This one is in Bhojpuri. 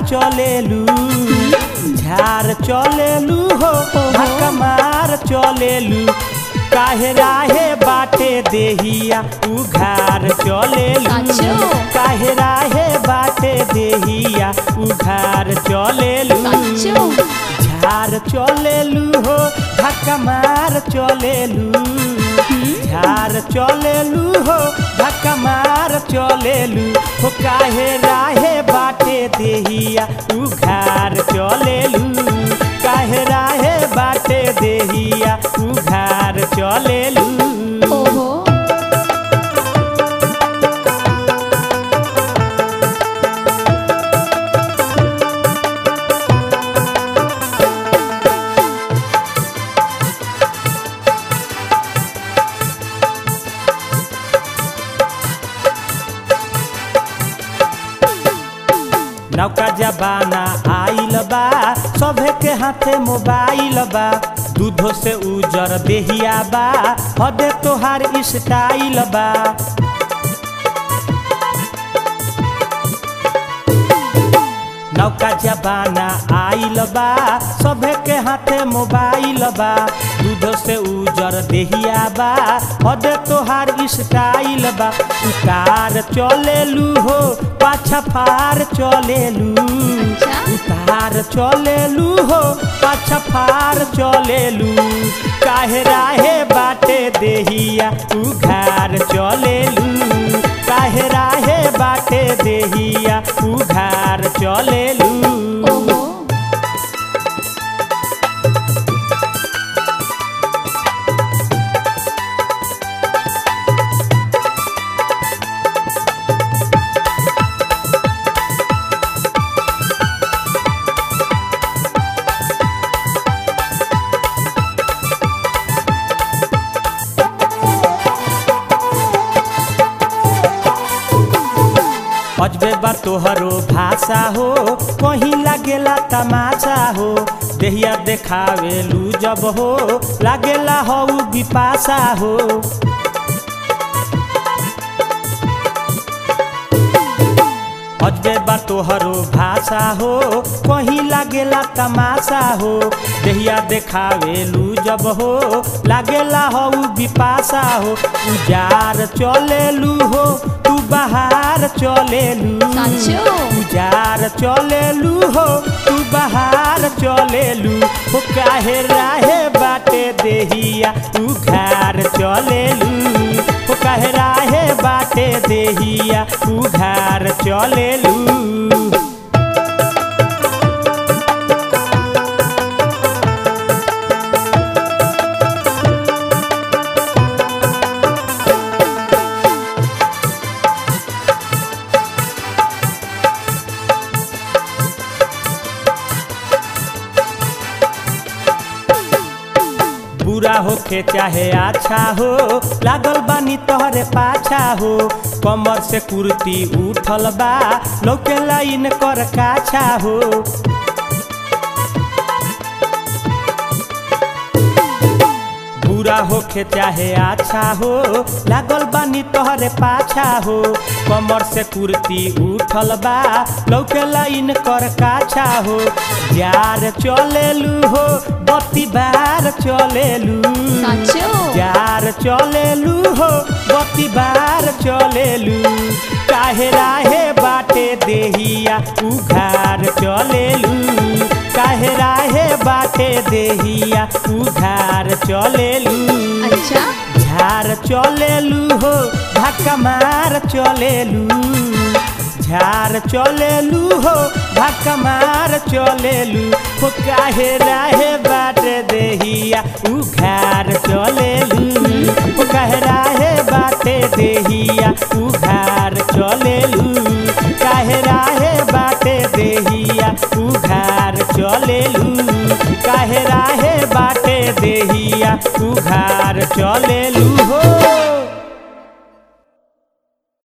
चलेलू झार चलेलू हो धक्का मार चलेलू काहे राहे बाटे देहिया उघार चलेलू साचो। काहे राहे बाटे देहिया उघार चलेलू साचो। झार चलेलू हो धक्का मार चलेलू झार चलेलू हो धक्का मार चलेलू हो काहे राहे बाटे देहिया उघार चलेलू काहे राहे बाटे देहिया उघार चलेलू ओहो नौका जबाना आइल बा सभे के हाथे मोबाइल बा दूधो से उजर देहिया बा हदे तोहार स्टाइल बा नौका जबाना आइल बा सभे के हाथे मोबाइल बा दूधो से उजर देहिया बा हद तोहार स्टाइल बा उतार चलेलू हो पाछा फार चलेलू अच्छा। उतार चलेलू हो पाछा फार चलेलू काहे राहे बाटे देहिया उघार चलेलू काहे राहे बाटे देहिया उघार चलेलू ओहो अजबे बा तोहरो भाषा हो कहीं लागेला तमाशा हो देहिया देखावेलू जब हो लागेला हो बिपाशा हो अजबे बा तोहरो भाषा हो कहीं लागेला तमाशा हो देहिया देखावेलू जब हो लागेला हो बिपाशा हो उजार चलेलू हो तू बाहर चलेलू साचो। उजार चलेलू हो तू बाहर चलेलू हो काहे राहे बाटे देहिया उघार चलेलू हो काहे राहे बाटे देहिया उघार चलेलू बुरा होखे चाहे अच्छा हो लागल बानी तोहरे पाछा हो कमर से कुर्ती उठल बा लौके लाइन कर काछा हो बुरा होखे चाहे अच्छा हो लागल बानी तोहरे पाछा हो कमर से कुर्ती उठल बा लौके लाइन कर काछा हो यार चलेलू हो बत्ती बार चलेलू साचो। यार चलेलू हो बत्ती बार चलेलू काहे राहे बाटे देहिया उघार चलेलू काहे राहे बाटे देहिया उघार चलेलू अच्छा झार चलेलू हो धक्का मार चलेलू झार चलेलू हो धक्का मार चलेलू हो काहे राहे बाट देहिया उघार चलेलू हो काहे राहे बाटे देहिया उघार चलेलू काहे राहे बाटे देहिया उघार चलेलू काहे राहे बाटे देहिया उघार चलेलू